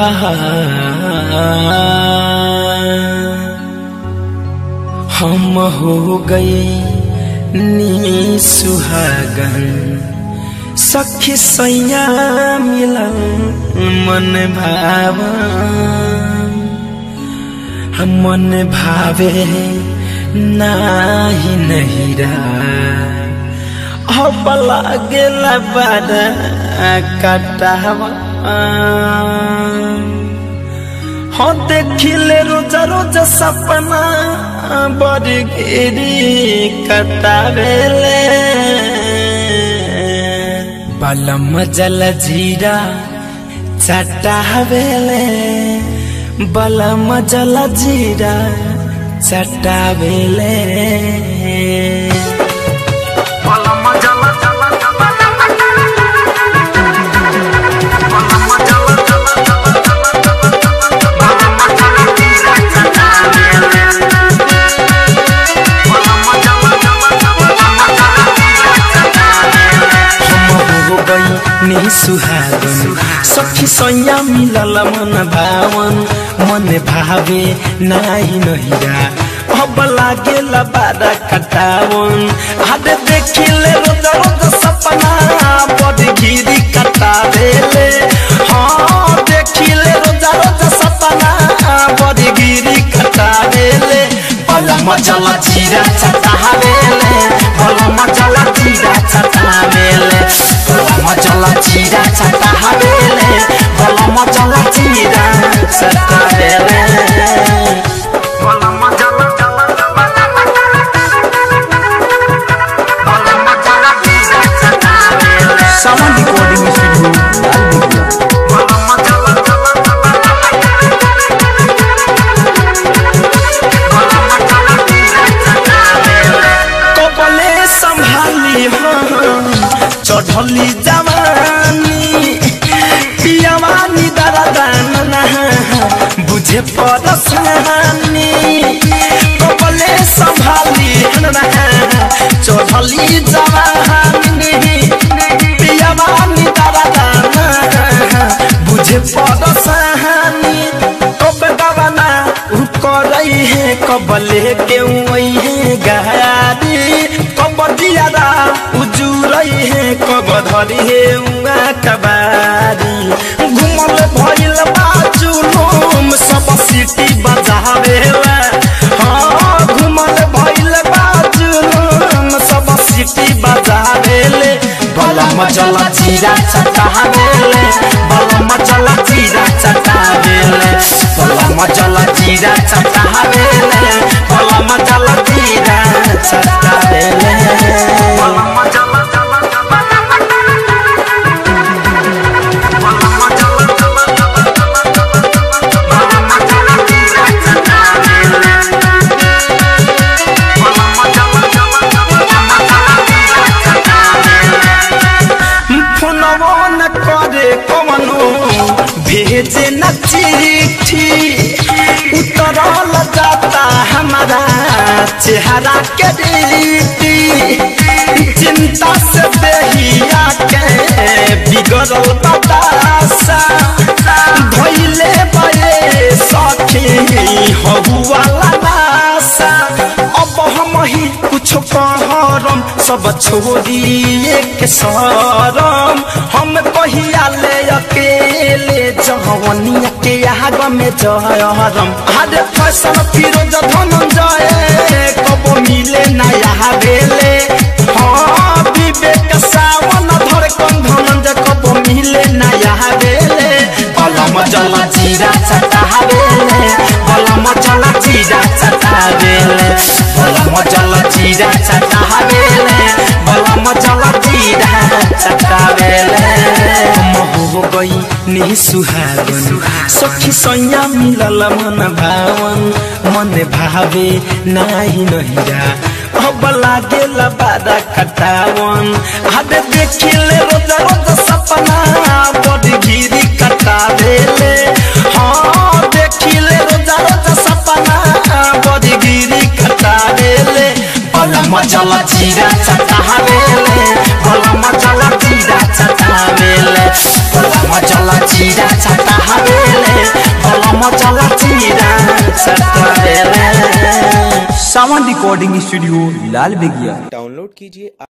हम हो गई नी सुहागन सखी सैया मिलन मन भावा मन भावे नाही नहिरा अब लागेला बारा कटावा हो देखिले रोजा रोजा सपना बड़ी गिरी कटावेले बलम जल जीरा चटावेले बलम जल जीरा चटावेले हो गई नहीं सुहागन सखी सैया मिलल मन भावन मन भावे नाही नहिरा अब लागेल बारा कटावन हाडे देखिले रोज रोज सपना बड़ गिरी कटा देले हाँ देखिले रोज रोज सपना बड़ गिरी कटा देले बल मजला जीरा चटावेले बल मजला जीरा चटावेले बल मजला जीरा चटावेले बल मजला जीरा चटावेले सावन रिकॉर्डिंग स्टूडियो लाल बिगड़ा कबले संभाली हम चढ़ली जवानी पियावानी दरदाना बुझे परसानी कबले संभाली चढ़ली जवानी पियावानी दरदाना बुझे परसानी कब दवाना उ करई है कबले के वही है गाड़ी कब दियारा उजुरई है कब धरी है उगा कबारी घुमल भइल बाजुलुम सब सिटी बजावेला हाँ घुमल भइल बाजुलुम सब सिटी बजावेले बलम चला जीरा चटावेले बलम चला जीरा चटावेले बलम चला जीरा चटावेले बलम चला जीरा चटावेले फोनवो न करे कवनो भेजे न चिट्ठी उतरल जाता हमारा चेहरा के रीति चिंता से देहिया के बिगड़ल बतासा धैले बये सखी हबुआला नासा अब हम ही कुछ कहरम सब छोड़िए के सरम हम कहिया ले अकेले जवनिया के आग में जहरम हरे फैशन फिरोज धनंजय कब मिले नया बेले हाँ विवेक सावन धर कन धनंजय कब मिले नया बेले बलम जला जीरा चटा बेले बलम जला जीरा चटा बेले बलम जला जीरा चटा बेले बलम जला जीरा चटा बेले हो गई नि सुहागन सखी सैया मिलल मन भावन मन भावे नाही नहिरा अब लागेल बारा कटावन हदे देखिले रोज रोज सपना बड़ गिरी कटा देले हाँ देखिले रोज रोज सपना बड़ गिरी कटा देले बलम जला जीरा चटावेले बलम जला जीरा चटावेले बलम जला जीरा चटावेले सावन रिकॉर्डिंग स्टूडियो लाल बेगिया डाउनलोड कीजिए